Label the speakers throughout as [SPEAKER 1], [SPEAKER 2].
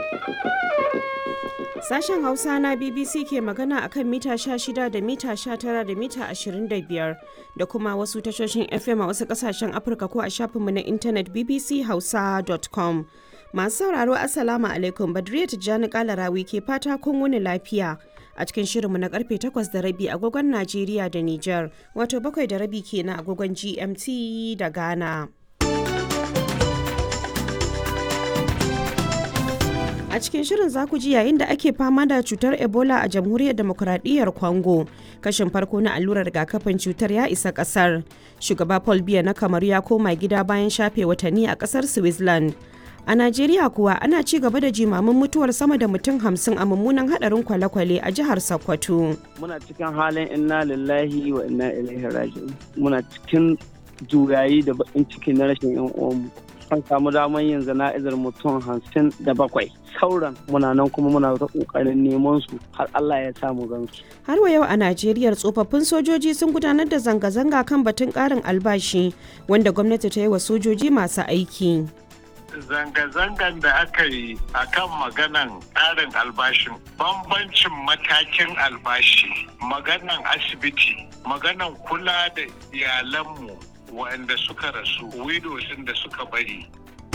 [SPEAKER 1] Sashen Hausa na BBC ke magana a kan mita 16 da mita 19 da mita 25 da kuma wasu tashoshin FM a wasu kasashen Afirka ko a shafinmu na intanet bbchausa.com. Masu sauraro Assalamu alaikum Badriya Tijjani Kalarawi ke fata kun wuni lafiya. A cikin shirinmu na karfe 8 da rabi agogon Najeriya da Nijar, wato bakwai da rabi kenan agogon GMT da Ghana. a cikin shirin za ku ji yayin da ake fama da cutar ebola a jamhuriyar demokuraɗiyyar congo kashin farko na allurar rigakafin cutar ya isa ƙasar shugaba paul biya na kamaru ya koma gida bayan shafe watanni a ƙasar switzerland a najeriya kuwa ana ci gaba da jimamin mutuwar sama da mutum hamsin a mummunan hadarin kwale-kwale a jihar sokoto
[SPEAKER 2] muna cikin halin inna lillahi wa inna ilaihi raji'un muna cikin juyayi da bakin ciki na rashin yan uwanmu an samu damar yin zana'izar mutum hamsin da bakwai sauran muna nan kuma muna ta kokarin neman su har Allah ya samu gansu.
[SPEAKER 1] Har wa yau a Najeriya tsofaffin sojoji sun gudanar da zanga-zanga kan batun karin albashi wanda gwamnati ta yi wa sojoji masu aiki.
[SPEAKER 3] Zanga-zangan da aka yi a kan maganan ƙarin albashin bambancin matakin albashi maganan asibiti maganan kula da iyalanmu waɗanda suka rasu widows da suka bari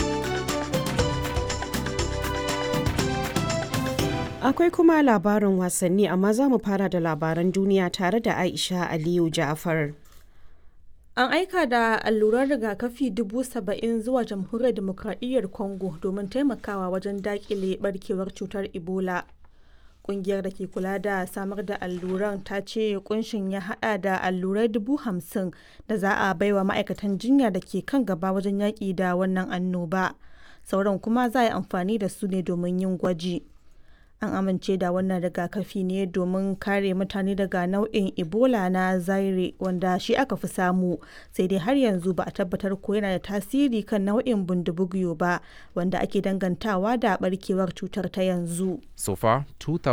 [SPEAKER 1] akwai kuma labarin wasanni amma za mu fara da labaran duniya tare da aisha aliyu ja'far
[SPEAKER 4] An aika da allurar rigakafi dubu saba'in zuwa jamhuriyar demokradiyyar Congo domin taimakawa wajen dakile barkewar cutar Ebola. Kungiyar da ke kula da samar da alluran ta ce kunshin ya hada da allurai dubu hamsin da za a baiwa ma'aikatan jinya da ke kan gaba wajen yaƙi da wannan annoba. Sauran kuma za a yi amfani da su ne domin yin gwaji. An amince da wannan rigakafi ne domin kare mutane daga nau'in Ebola na Zaire wanda shi aka fi samu sai dai har yanzu ba a tabbatar ko yana da tasiri kan nau'in bundubugyo ba wanda ake dangantawa da barkewar cutar ta yanzu.
[SPEAKER 5] So far,